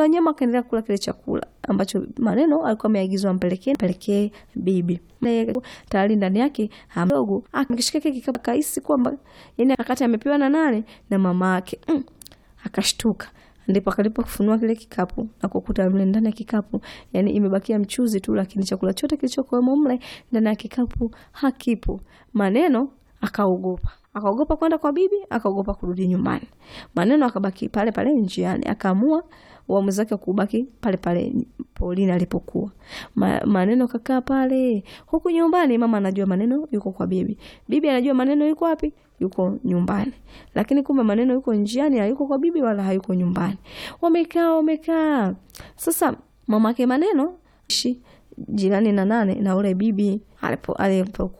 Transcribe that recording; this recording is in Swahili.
Wala wanyama wakaendelea kula kile chakula ambacho maneno alikuwa ameagizwa ampelekee mpelekee bibi. Naye tayari ndani yake mdogo akishika kile kikapu akahisi kwamba yani akati amepewa na nane na mama yake. Mm, akashtuka. Ndipo akalipo kufunua kile kikapu na kukuta mle ndani ya kikapu yani imebakia mchuzi tu, lakini chakula chote kilichokuwemo mle ndani ya kikapu hakipo. Maneno akaogopa akaogopa kwenda kwa bibi, akaogopa kurudi nyumbani. Maneno akabaki pale pale njiani, akaamua uamuzi wake kubaki pale pale Paulina alipokuwa. Ma, maneno kakaa pale huku nyumbani. Mama anajua maneno yuko kwa bibi, bibi anajua maneno yuko wapi, yuko nyumbani, lakini kumbe maneno yuko njiani, hayuko kwa bibi wala hayuko nyumbani. Wamekaa wamekaa, sasa mamake maneno shi jirani na nane na ule bibi alipo alipo